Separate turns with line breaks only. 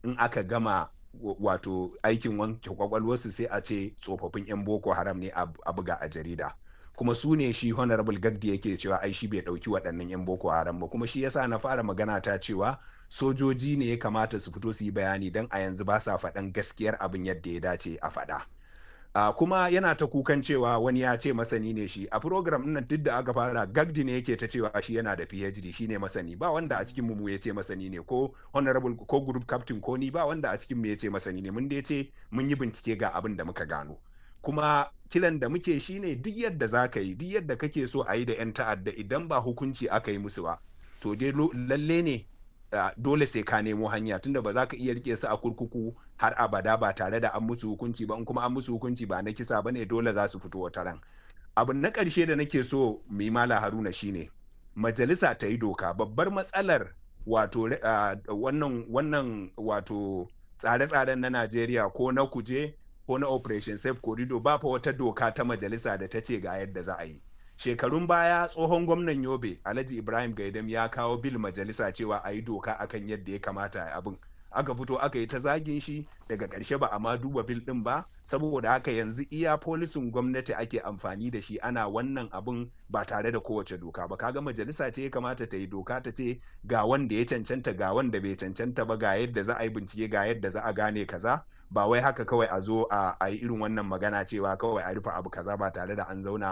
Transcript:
in aka gama wato aikin wanke kwakwalwarsu sai a ce tsofaffin 'yan boko haram ne a buga a jarida kuma su ne shi honorable gagdi yake cewa ai shi bai dauki waɗannan 'yan boko haram ba kuma shi yasa na fara magana ta cewa sojoji ne ya kamata su fito su yi bayani don a yanzu ba sa faɗan gaskiyar abin yadda ya dace a faɗa. Uh, kuma yana ta kukan cewa wani ya ce masani ne shi a program nan duk da aka fara gagdi ne yake ta cewa shi yana da phd shi ne masani ba wanda a cikin mu ya ce masani ne ko honorable ko group captain ko ni ba wanda a cikin mu ya ce masani ne mun dai ce mun yi bincike ga abin da muka gano kuma kiran da muke shine duk yadda za ka yi duk yadda kake so a yi da 'yan ta'adda idan ba hukunci aka yi musu ba to dai lalle ne Uh, dole sai ka nemo hanya tunda ba za ka iya rike su a kurkuku har abada ba tare da an musu hukunci ba in kuma an musu hukunci ba na kisa bane dole za su fito wata ran abu na ƙarshe da nake so mu yi mala haruna shine majalisa ta yi doka babbar matsalar wato uh, wannan wannan wato tsare-tsaren na najeriya ko na kuje ko na operation safe corridor ba fa wata doka ta majalisa da ta ce ga yadda za a yi shekarun baya tsohon gwamnan yobe alhaji ibrahim gaidam ya kawo bil majalisa cewa a yi doka akan yadda ya kamata a abin aka fito aka yi ta zagin shi daga ƙarshe ba a ma duba bil ɗin ba saboda haka yanzu iya polisin gwamnati ake amfani da shi ana wannan abin ba tare da kowace doka ba kaga majalisa ce ya kamata ta yi doka ta ce ga wanda ya cancanta ga wanda bai cancanta ba ga yadda za a yi bincike ga yadda za a gane kaza ba wai haka kawai a zo a yi irin wannan magana cewa kawai a rufe abu kaza ba tare da an zauna